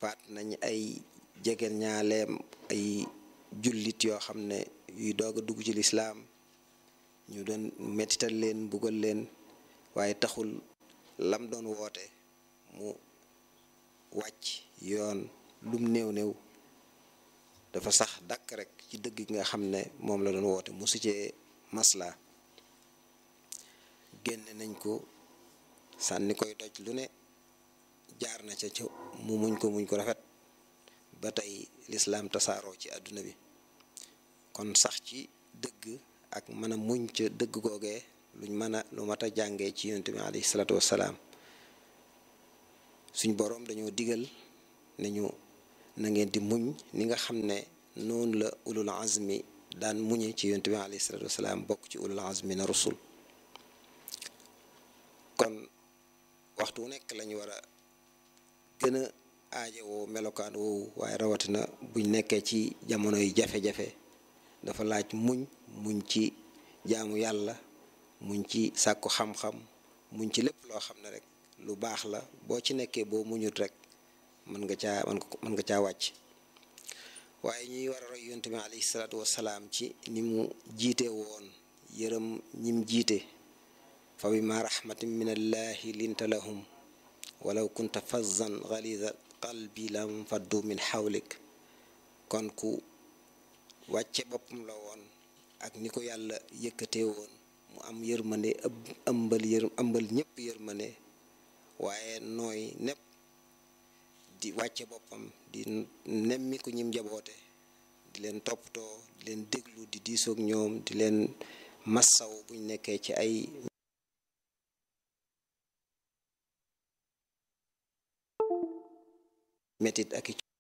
faat nañ ay jegeen ñaaleem ay jullit yoo xam ne yuy doog a dugg ci lislaam ñu doon mettital leen mbugal leen waaye taxul lam doon woote mu wàcc yoon lum néew néew dafa sax dàkk rek ci dëgg gi nga xam ne moom la doon woote musu cee masla génne nañ ko sànni koy doj lu ne jaar na ca ca mu muñ ko muñ ko rafet ba tey lislaam tasaaroo ci àdduna bi kon sax ci dëgg ak mën a muñ ca dëgg googee luñ mën a lu mat a jàngee ci yonent bi alayhi salaatu wassalaam suñ boroom dañoo digal nañu na ngeen di muñ ni nga xam ne noonu la ulul azmi daan muñe ci yonent bi alayhi salaatu wassalaam bokk ci ulul azmi na rusul kon waxtu wu nekk lañu war a gën a aajowoo melokaan woowu waaye rawatina buñ nekkee ci jamono yu jafe-jafe dafa laaj muñ muñ ci jaamu yàlla muñ ci sàkku xam-xam muñ ci lépp loo xam ne rek lu baax la boo ci nekkee boo muñut rek mën nga caa mën nga caa wàcc waaye ñuy war a roy yonent bi alayhi salaatu wassalaam ci ni mu jiite woon yërëm ñim jiite fa bima rahmatin min allahi linta lahum walaw kunta fazzan galiza qalbi lam faddu min xawlik kon ku wàcce boppam la woon ak ni ko yàlla yëkkatee woon mu am yërmande ëmbal yër ëmbal ñëpp yërmande waaye nooy nepp di wàcce boppam di nemmi ku ñim jaboote di leen toppatoo di leen déglu di diisoog ñoom di leen massaw buñ nekkee ci ay metit ak